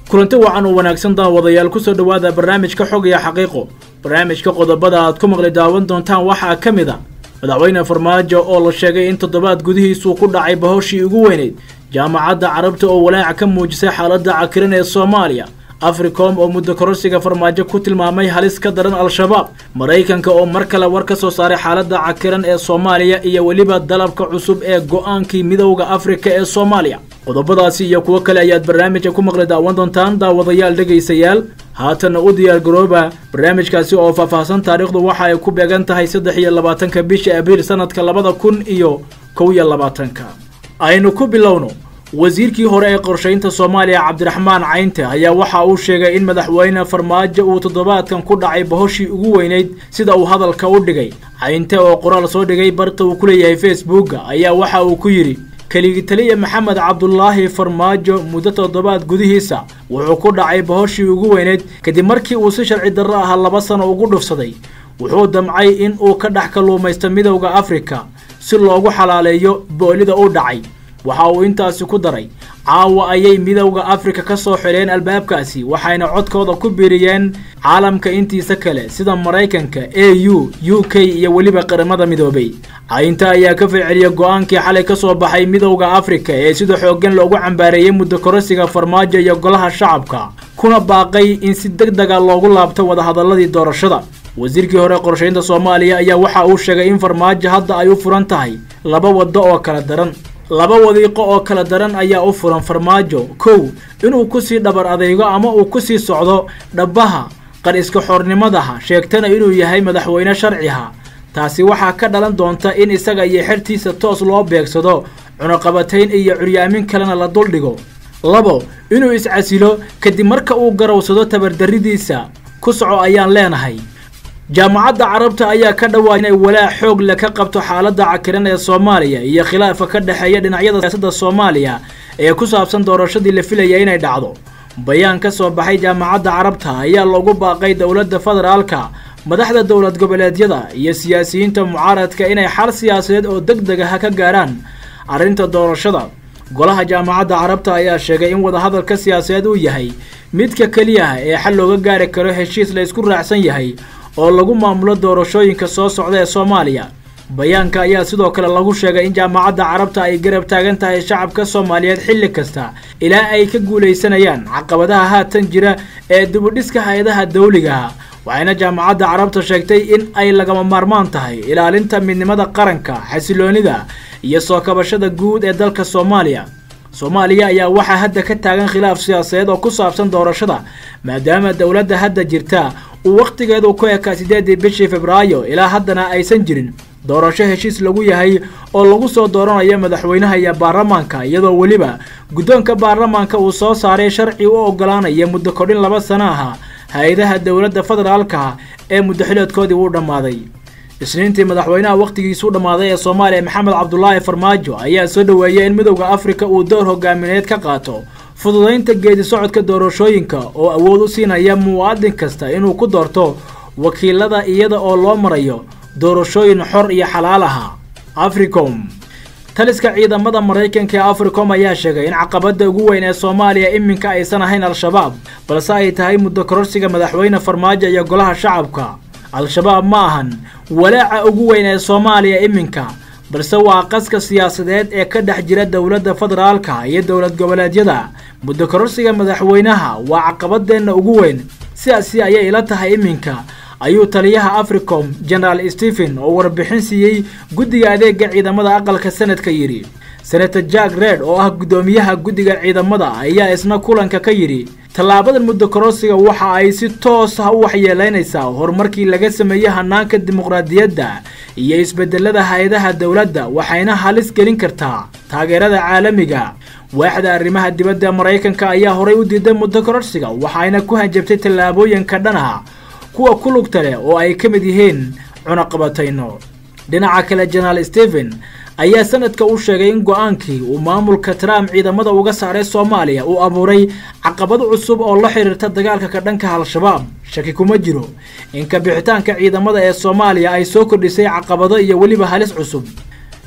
kulanti wacan oo wanaagsan daawadayaal kusoo dhowaada barnaamijka xog iyo xaqiiqo barnaamijka qodobada aad ku maqli daawan doontaan waxaa ka mid a madaxweyne farmaajo oo la sheegay in toddobaad gudihiisuu ku dhacay bahoshii ugu weyneyd jaamacadda carabta oo walaaca ka muujisay xaaladda cakiran ee soomaaliya africom oo muddo kororsiga farmaajo ku tilmaamay halis ka daran al-shabaab maraykanka oo mar kale war ka soo saaray xaaladda cakiran ee soomaaliya iyo weliba dalabka cusub ee go-aankii midowda afrika ee soomaaliya qodobadaasi iyo kuwo kale ayaad barnaamijka ku maqli daawan doontaan daawadayaal dhegaysayaal haatanna u diyaar garooba barnaamijkaasi oo faahfaahsan taariikhdu waxa ay ku beegan tahay saddex iyo labaatanka bisha abriil sanadka labada kun iyo kow iyo labaatanka aynu ku bilowno wasiirkii hore ee qorshaynta soomaaliya cabdiraxmaan caynte ayaa waxa uu sheegay in madaxweyne farmaajo uu toddobaadkan ku dhacay bahoshii ugu weyneyd sida uu hadalka u dhigay caynte oo qoraal soo dhigay barta uu ku leeyahay facebooka ayaa waxa uu ku yidhi keligi taliya maxamed cabdulaahi farmaajo muddo toddobaad gudihiisa wuxuu ku dhacay bahoshii ugu weyneyd kadib markii uu si sharci darro ah laba sano ugu dhufsaday wuxuu damcay in uu ka dhex kalluumaysto midowda afrika si loogu xalaaleeyo boolida u dhacay waxa uu intaasi ku daray caawa ayay midowda afrika ka soo xidheen albaabkaasi waxayna codkooda ku biiriyeen caalamka intiisa kale sida maraykanka a u u k iyo weliba qaramada midoobay caynta ayaa ka falceliyay go-aankii xalay ka soo baxay midowda afrika ee sida xooggan loogu cambaareeyey muddo kororsiga farmaajo iyo golaha shacabka kuna baaqay in si deg dega loogu laabto wadahadaladii doorashada wasiirkii hore qorshaynta soomaaliya ayaa waxa uu sheegay in farmaajo hadda ay u furan tahay laba waddo oo kala daran laba wadiiqo oo kala daran ayaa u furan farmaajo kow inuu kusii dhabar adeego ama uu kusii socdo dhabbaha qar iska xornimadaha sheegtana inuu yahay madaxweyne sharciha taasi waxaa ka dhalan doonta in isaga iyo xertiisa toos loo beegsado cunaqabatayn iyo curyaamin kalena la duldhigo labo inuu iscasilo kadib marka uu garowsado tabardarridiisa ku soco ayaan leenahay jaamacadda carabta ayaa ka dhawaa inay walaac xoog le ka qabto xaaladda cakiran ee soomaaliya iyo khilaafka ka dhexeeya dhinacyada siyaasadda soomaaliya ee ku saabsan doorashadii la filaya inay dhacdo bayaan ka soo baxay jaamacadda carabta ayaa loogu baaqay dowladda federaalka madaxda dowlad goboleedyada iyo siyaasiyiinta mucaaradka inay xal siyaasadeed oo deg deg ah ka gaarhaan arrinta doorashada golaha jaamacadda carabta ayaa sheegay in wadahadalka siyaasadeed uu yahay midka keliyaha ee xal looga gaari karo heshiis la isku raacsan yahay oo lagu maamulo doorashooyinka soo socda ee soomaaliya bayaanka ayaa sidoo kale lagu sheegay in jaamacadda carabta ay garab taagan tahay shacabka soomaaliyeed xilli kasta ilaa ay ka guulaysanayaan caqabadaha haatan jira ee dibudhiska hay-adaha dawligaha waxayna jaamacadda carabta sheegtay in ay lagama maarmaan tahay ilaalinta midnimada qaranka xasiloonida iyo soo kabashada guud ee dalka soomaaliya soomaaliya ayaa waxaa hadda ka taagan khilaaf siyaasadeed oo ku saabsan doorashada maadaama dowladda hadda jirta uu wakhtigeedu ku ekaa siddeedii bishii februaayo ilaa haddana aysan jirin doorasho heshiis lagu yahay oo lagu soo dooranayo madaxweynaha iyo baarlamaanka iyadoo weliba guddoonka baarlamaanka uu soo saaray sharci u oggolaanaya muddo kodhin laba sano aha hay-adaha dowladda federaalka ee muddoxileedkoodii uu dhammaaday isniintii madaxweynaha wakhtigiisuu dhammaaday ee soomaaliya maxamed cabdulaahi farmaajo ayaa soo dhoweeyay in midowda afrika uu door hogaamineed ka qaato fududaynta geedi socodka doorashooyinka oo awood u siinaya muwaadin kasta inuu ku doorto wakiilada iyada oo loo marayo doorashooyin xor iyo xalaal aha africom taliska ciidamada maraykanka ee africom ayaa sheegay in caqabadda ugu weyn ee soomaaliya iminka aysan ahayn al-shabaab balse ay tahay muddo kororsiga madaxweyne farmaajo iyo golaha shacabka al-shabaab ma ahan walaaca ugu weyn ee soomaaliya iminka balse waa qaska siyaasadeed ee ka dhex jira dowladda federaalka iyo dowlad goboleedyada muddo kororsiga madaxweynaha waa caqabadeenna ugu weyn sidaasi ayay ila tahay iminka ayuu taliyaha africom genaraal stephen oo warbixin siiyey guddiga adeega ciidamada aqalka sanadka yidhi senator jack red oo ah guddoomiyaha guddiga ciidamada ayaa isna kulanka ka yidhi tallaabadan muddo kororsiga waxa ay si toos ah u waxyeelaynaysaa horumarkii laga sameeyey hanaanka dimuqraadiyadda iyo isbedelada hay-adaha dowladda waxayna halis gelin kartaa taageerada caalamiga waaxda arrimaha dibadda maraykanka ayaa horay u diiday muddo kororsiga waxayna ku hanjabtay tallaabooyinka dhanaha kuwa ku lugta leh oo ay ka mid yihiin cunaqabatayno dhinaca kale jenaraal stephen ayaa sanadka u sheegay in go-aankii uu maamulka trump ciidamada uga saaray soomaaliya uu abuuray caqabad cusub oo la xiriirta dagaalka ka dhanka al-shabaab shaki kuma jiro in kabixitaanka ciidamada ee soomaaliya ay soo kordhisay caqabado iyo weliba halis cusub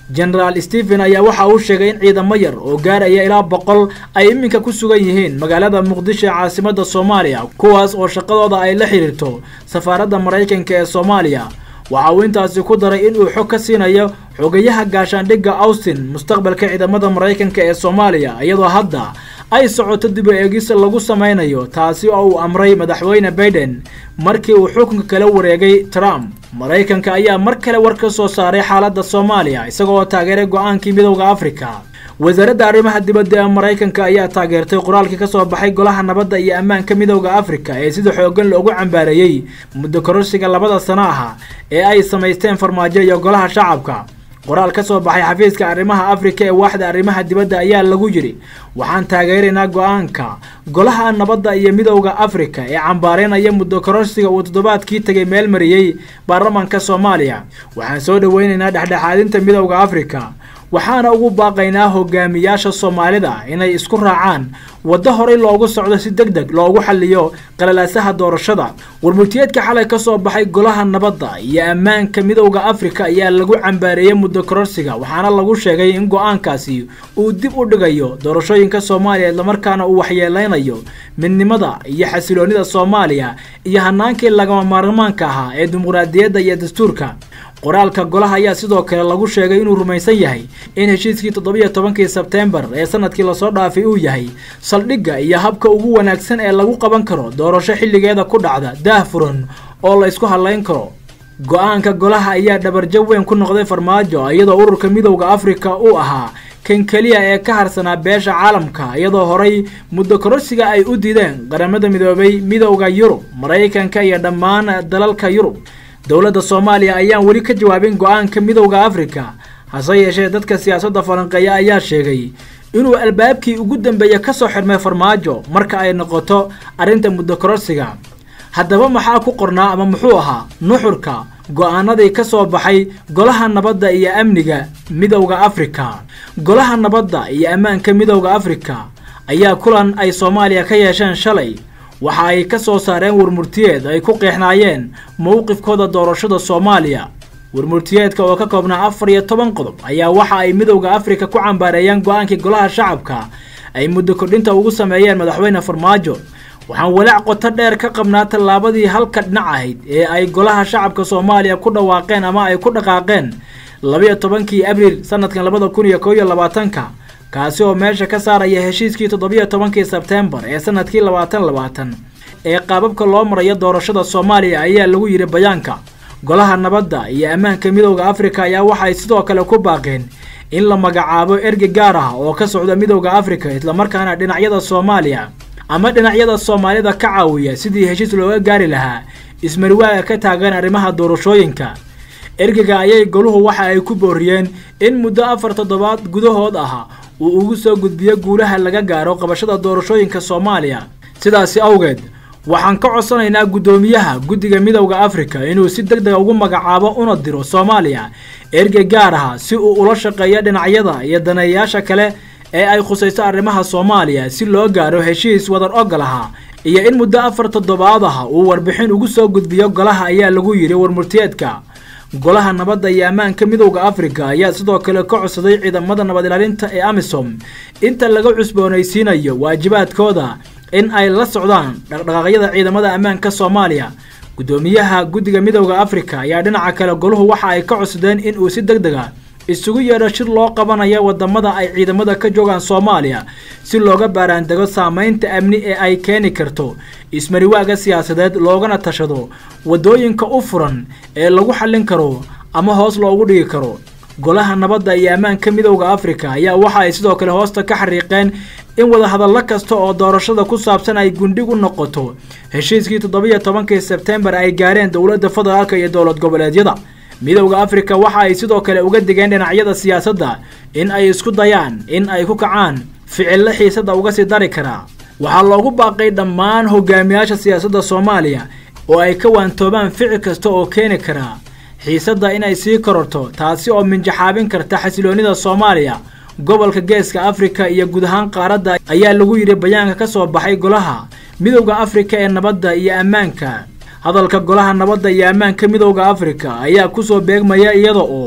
genaraal stephen ayaa waxa uu sheegay in ciidamo yar oo gaaraya ilaa boqol ay iminka ku sugan yihiin magaalada muqdisho ee caasimada soomaaliya kuwaas oo shaqadooda ay la xidhiirto safaaradda maraykanka ee soomaaliya waxa uu intaasi ku daray inuu xog ka siinayo xogayaha gaashaandhigga austin mustaqbalka ciidamada maraykanka ee soomaaliya iyadoo hadda ay socoto dib u eegis lagu samaynayo taasi oo uu amray madaxweyne baiden markii uu xukunka kala wareegay trump maraykanka ayaa mar kale war ka soo saaray xaaladda soomaaliya isagoo taageeray go-aankii midowda afrika wasaaradda arrimaha dibadda ee maraykanka ayaa taageertay qoraalkii ka soo baxay golaha nabadda iyo ammaanka midowda afrika ee sida xooggan loogu cambaareeyey muddo kororsiga labada sano aha ee ay samaysteen farmaajo iyo golaha shacabka qoraal ka soo baxay xafiiska arrimaha afrika ee waaxda arrimaha dibadda ayaa lagu yidhi waxaan taageeraynaa go-aanka golaha nabadda iyo midowda afrika ee cambaareynaya muddo kororsiga uu toddobaadkii tegay meel mariyey baarlamaanka soomaaliya waxaan soo dhoweynaynaa dhexdhexaadinta midowda afrika waxaana ugu baaqaynaa hogaamiyaasha soomaalida inay isku raacaan waddo horey loogu socdo si deg deg loogu xaliyo qalalaasaha doorashada warmurtiyeedka xalay ka soo baxay golaha nabadda iyo ammaanka midowda afrika ayaa lagu cambaareeyey muddo kororsiga waxaana lagu sheegay in go-aankaasi uu dib u dhigayo doorashooyinka soomaaliya islamarkaana uu waxyeeleynayo midnimada iyo xasiloonida soomaaliya iyo hanaankii lagama maarmaanka ahaa ee dimuqraadiyadda iyo dastuurka qoraalka golaha ayaa sidoo kale lagu sheegay inuu rumaysan yahay in heshiiskii toddobiyo tobankii sebteembar ee sanadkii lasoo dhaafay uu yahay saldhigga iyo habka ugu wanaagsan ee lagu qaban karo doorasho xilligeeda ku dhacda daah furan oo la isku hadlayn karo go-aanka golaha ayaa dhabarjab weyn ku noqday farmaajo iyadoo ururka midowda afrika uu ahaa kan keliya ee ka harsanaa beesha caalamka iyadoo horay muddo kororsiga ay u diideen qaramada midoobay midowda yurub maraykanka iyo dhammaan dalalka yurub dowladda soomaaliya ayaan weli ka jawaabin go-aanka midowda afrika hase yeeshee dadka siyaasadda falanqeeya ayaa sheegay inuu albaabkii ugu dambeeya ka soo xirmay farmaajo marka ay noqoto arrinta muddo kororsiga haddaba maxaa ku qornaa ama muxuu ahaa nuxurka go-aanadii ka soo baxay golaha nabadda iyo amniga midowda afrika golaha nabadda iyo ammaanka midowda afrika ayaa kulan ay soomaaliya ka yeesheen shalay waxa ay ka soo saareen warmurtiyeed ay ku qeexnaayeen mowqifkooda doorashada soomaaliya warmurtiyeedka oo ka koobnaa afar iyo toban qodob ayaa waxa ay midowda afrika ku cambaareeyeen go-aankii golaha shacabka ay muddo kordhinta ugu sameeyeen madaxweyne farmaajo waxaan walaac qoto dheer ka qabnaa tallaabadii halka dhinac ahayd ee ay golaha shacabka soomaaliya ku dhawaaqeen ama ay ku dhaqaaqeen labayo tobankii abriil sanadkan labada kun iyo kow iyo labaatanka kaasi oo meesha ka saaraya heshiiskii toddobiyo tobankii sebteembar ee sanadkii labaatan labaatan ee qaababka loo marayo doorashada soomaaliya ayaa lagu yidhi bayaanka golaha nabadda iyo ammaanka midowda afrika ayaa waxay sidoo kale ku baaqeen in la magacaabo ergey gaar ah oo ka socda midowda afrika islamarkaana dhinacyada soomaaliya ama dhinacyada soomaalida ka caawiya sidii heshiis looga gaari lahaa ismariwaaga ka taagan arrimaha doorashooyinka ergeyga ayay goluhu waxa ay ku booriyeen in muddo afar toddobaad gudahood ah uu ugu soo gudbiyo guulaha laga gaaro qabashada doorashooyinka soomaaliya sidaasi awgeed waxaan ka codsanaynaa guddoomiyaha guddiga midowda afrika inuu si deg dega ugu magacaabo una diro soomaaliya ergey gaar ah si uu ula shaqeeyo dhinacyada iyo daneeyayaasha kale ee ay khusayso arrimaha soomaaliya si loo gaaro heshiis wadar ogol aha iyo in muddo afar toddobaad ah uu warbixin ugu soo gudbiyo golaha ayaa lagu yidhi warmurtiyeedka golaha nabadda iyo ammaanka midowda afrika ayaa sidoo kale ka codsaday ciidamada nabad ilaalinta ee amisom inta laga cusboonaysiinayo waajibaadkooda in ay la socdaan dhaqdhaqaaqyada ciidamada ammaanka soomaaliya guddoomiyaha guddiga midowda afrika ayaa dhinaca kale goluhu waxa ay ka codsadeen in uu si deg deg a isugu yeedho shir loo qabanayo wadamada ay ciidamada ka joogaan soomaaliya si looga baaraandego saameynta amni ee ay keeni karto ismariwaaga siyaasadeed loogana tashado waddooyinka u furan ee lagu xallin karo ama hoos loogu dhigi karo golaha nabadda iyo ammaanka midowda afrika ayaa waxa ay sidoo kale hoosta ka xariiqeen in wadahadallo kasta oo doorashada ku saabsan ay gundhig u noqoto heshiiskii toddobiyo tobankii sebteembar ay gaareen dowladda federaalka iyo dowlad goboleedyada midowda afrika waxa ay sidoo kale uga digeen dhinacyada siyaasadda in ay isku dayaan in ay ku kacaan ficillo xiisadda uga sii dari karaa waxaa loogu baaqay dhammaan hogaamiyaasha siyaasadda soomaaliya oo ay ka waantoobaan ficil kasta oo keeni karaa xiisadda inay sii kororto taasi oo minjaxaabin karta xasiloonnida soomaaliya gobolka geeska afrika iyo guud ahaan qaaradda ayaa lagu yidhi bayaanka ka soo baxay golaha midowda afrika ee nabadda iyo ammaanka hadalka golaha nabadda iyo ammaanka midowda afrika ayaa kusoo beegmaya iyada oo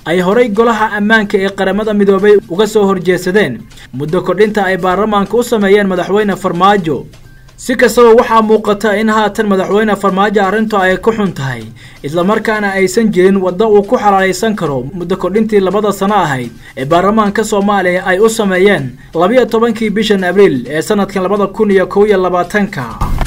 ay horay golaha ammaanka ee qaramada midoobay uga soo horjeesadeen muddo kordhinta ay baarlamaanka u sameeyeen madaxweyne farmaajo si kastaba waxaa muuqata in haatan madaxweyne farmaajo arrintu ay ku xun tahay islamarkaana aysan jirin waddo uu ku xalaalaysan karo muddo kordhintii labada sano ahayd ee baarlamaanka soomaaliya ay u sameeyeen labiyo tobankii bishan abriil ee sanadkan labada kun iyo kow iyo labaatanka